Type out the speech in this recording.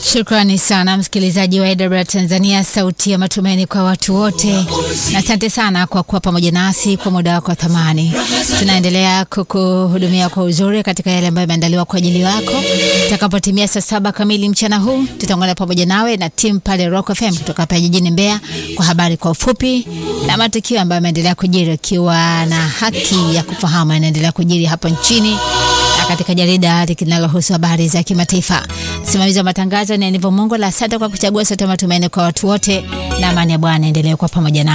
Shukrani sana msikilizaji wa AWR Tanzania, sauti ya matumaini kwa watu wote, na asante sana kwa kuwa pamoja nasi kwa muda wako wa thamani. Tunaendelea kukuhudumia kwa uzuri katika yale ambayo yameandaliwa kwa ajili yako. Itakapotimia saa saba kamili mchana huu, tutaungana pamoja nawe na timu pale Rock FM kutoka hapa jijini Mbeya kwa habari kwa ufupi na matukio ambayo yameendelea kujiri, ukiwa na haki ya kufahamu yanaendelea kujiri hapa nchini na katika jarida linalohusu habari za kimataifa. Msimamizi wa matangazo ni Enivo Mungu. La asante kwa kuchagua Sauti ya Matumaini kwa watu wote, na amani ya Bwana endelee kwa pamoja na